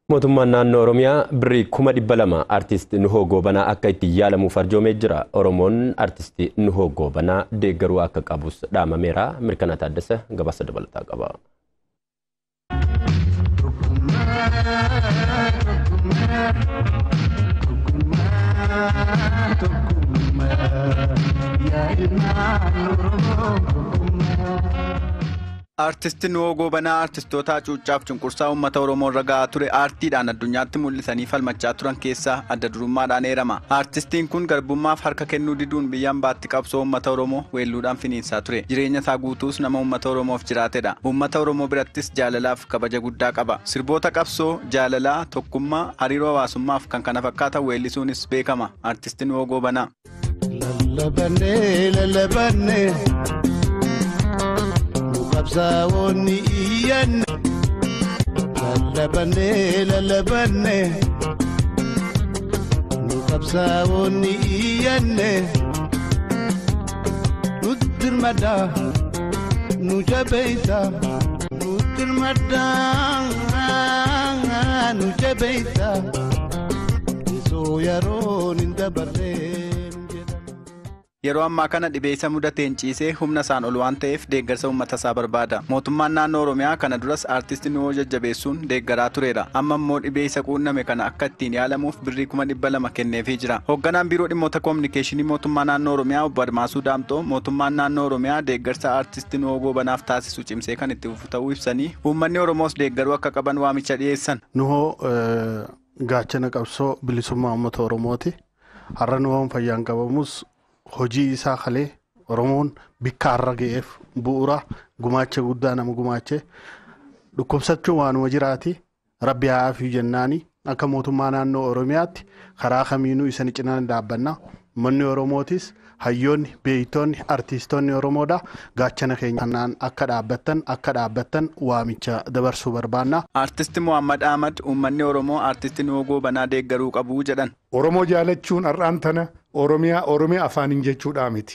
Mootummaan naannoo Oromiyaa birrii kuma dhibba lama artist Nuhoo Goobanaa akka itti yaalamuuf arjoomee jira. Oromoon artist Nuhoo Goobanaa deeggaruu akka qabus dhaamameera. Mirkanaa Taaddasa gabaasa dabalataa qaba. Artisti Nuhoo Goobanaa artistoota cuuccaaf cunqursaa uummata Oromoo irra gahaa ture aartiidhaan addunyaatti mul'isanii falmachaa turan keessaa adda durummaadhaan eerama. Artistiin kun garbummaaf harka kennuu diduun biyyaan baatti qabsoo uummata Oromoo weelluudhaan finiinsaa ture. Jireenya isaa guutuus nama uummata Oromoof jiraatedha. Uummata Oromoo birattis jaalalaaf kabaja guddaa qaba. Sirboota qabsoo, jaalalaa, tokkummaa, hariiroo hawaasummaaf kan kana fakkaatan weellisuunis beekama. Artisti Nuhoo Goobanaa. Lallabannee lallabannee nu qabsaa'oonni iyyanne lallabannee lallabannee nu qabsaa'oonni iyyanne nu dirmadaa nu jabeeysa nu dirmadaa nu jabeeysa isoo yeroon hin dabarree. Yeroo ammaa kana dhibee isa mudateen ciisee humna isaan ol waan ta'eef deeggarsa uummata isaa barbaada. Mootummaan naannoo Oromiyaa kana duras artisti Nuhoo jajjabeessuun deeggaraa tureera. Amma immoo dhibee isa quunname kana akka ittiin yaalamuuf birrii kuma dhibba lama kenneefii jira. Hoogganaan biiroo dhimmoota koominikeeshinii mootummaa naannoo Oromiyaa obbo Admaasuu Daamxoo mootummaan naannoo Oromiyaa deeggarsa artisti Nuhoo Goobanaaf taasisu cimsee kan itti fufu ta'uu ibsanii uummanni Oromoos deeggaruu akka qaban waamicha dhiyeessan. Nuhoo gaachana qabsoo bilisummaa uummata Oromooti. Har'a Nuhoon fayyaan qabamus hojii isaa kalee Oromoon bikka har'a ga'eef bu'uura gumaacha guddaa nama gumaache dhukkubsachuun waanuma jiraati rabbi haafii jennaani akka mootummaa naannoo Oromiyaatti karaa kamiinuu isaan cinaa dhaabbanna uummanni Oromootis hayyoonni beeytoonni artiistoonni Oromoodha gaachana keenya kanaan akka dhaabbattan akka dhaabbattan waamicha dabarsuu barbaanna. Artisti Muhammad Ahmad uummanni Oromoo artisti Nuhoo Goobanaa deeggaruu qabu jedhan. Oromoo jaalachuun har'aan tana Oromiyaa Oromiyaa afaaniin jechuudha miti.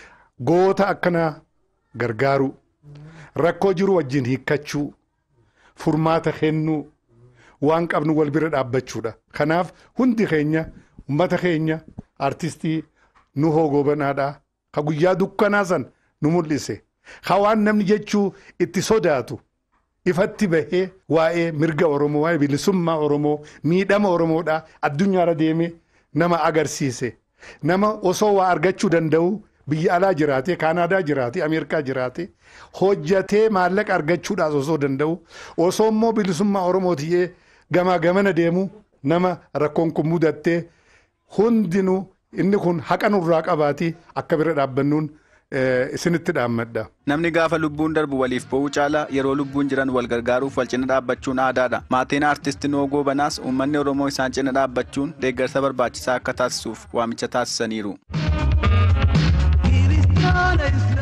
Goota akkana gargaaruu rakkoo jiru wajjin hiikkachuu furmaata kennuu waan qabnu wal bira dhaabbachuudha. Kanaaf hundi keenya uummata keenya artistii Nuhoo Goobanaadhaa ka guyyaa dukkanaa san nu mul'ise. Ka waan namni jechuu itti sodaatu ifatti bahee waa'ee mirga Oromoo waa'ee bilisummaa Oromoo miidhama Oromoodhaa addunyaarra deemee nama agarsiise. Nama osoo waa argachuu danda'u biyya alaa jiraate Kaanaadaa jiraate Ameerikaa jiraate hojjatee maallaqa argachuudhaas osoo danda'u osoo immoo bilisummaa Oromoo ta'ee gamaa gamana deemu nama rakkoon kun mudattee hundinuu inni kun haqa nurraa qabaati akka bira dhaabbannuun isinitti dhaammadha. Namni gaafa lubbuun darbu waliif bo'uu caala yeroo lubbuun jiran wal gargaaruuf wal cina dhaabbachuun aadaadha. Maatiin artisti Nuhoo Goobanaas uummanni Oromoo isaan cina dhaabbachuun deeggarsa barbaachisaa akka taasisuuf waamicha taasisaniiru.